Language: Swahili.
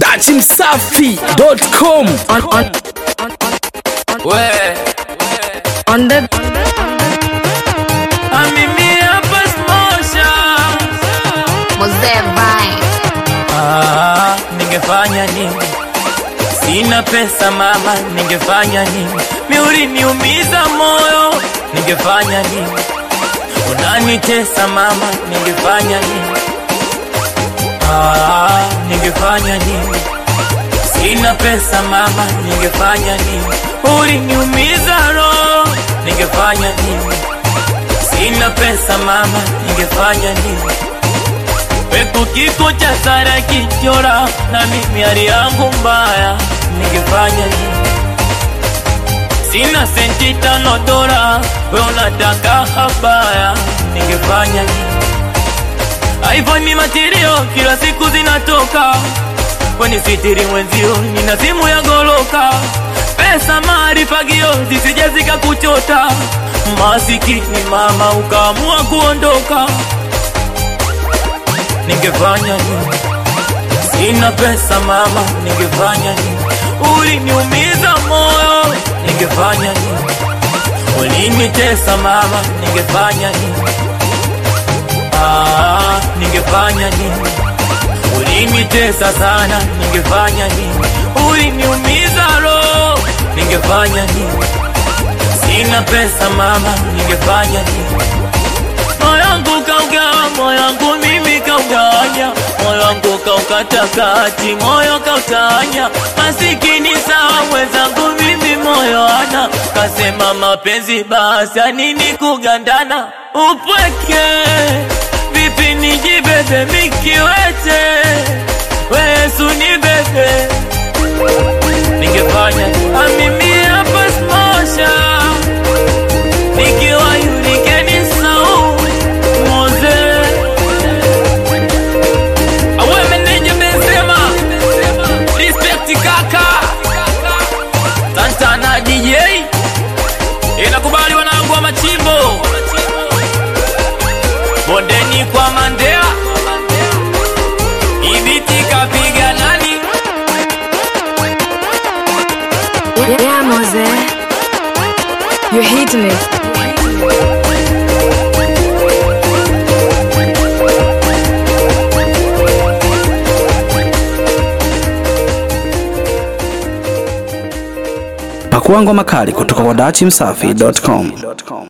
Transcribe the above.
dachimsafi.com on on We, on the mimi hapa smosha. Mzee Vine. Ah, ningefanya nini? Sina pesa mama, ningefanya nini? Miuri niumiza moyo, ningefanya nini? Unanitesa mama, ningefanya nini? Ah, ningefanya nini? Sina pesa mama, ningefanya nini? Uliniumiza roho, ningefanya nini? Sina pesa mama, ningefanya nini? Pepo kiko cha Sara kichora na mimi hali yangu mbaya, ningefanya nini? Sina senti tano dola, we unataka habaya, ningefanya nini? iPhone material kila siku zinatoka, kwenye sitiri mwenzio, nina simu ya goloka, pesa mari fagio zisije zikakuchota, masikini mama ukaamua kuondoka ningefanya nini? Sina pesa mama, ningefanya nini? Uliniumiza moyo, ningefanya nini? Ulinitesa mama, ningefanya nini? Ah, ningefanya nini? Ulinitesa sana, ningefanya nini? Uliniumiza roho, ningefanya nini? Sina pesa mama, ningefanya nini? moyo wangu kaugawa, moyo wangu mimi kaugawanya, moyo wangu kaukata kati, moyo kautanya, masikini sawa mwenzangu mimi moyo ana kasema mapenzi basi ya nini kugandana, upweke vipi nijibebe mikiwete, wesu ni bebe ningefanya ah, mimi hapa smosha nikiwa yulikeni sau moze awe meneja Benzema respect kaka Santana DJ inakubali wanangu wa machimbo bondeni kwa Mandea ibiti kapiga nani yeah Mose you're hitting it pakua ngoma kali kutoka kwa dachimsafi.com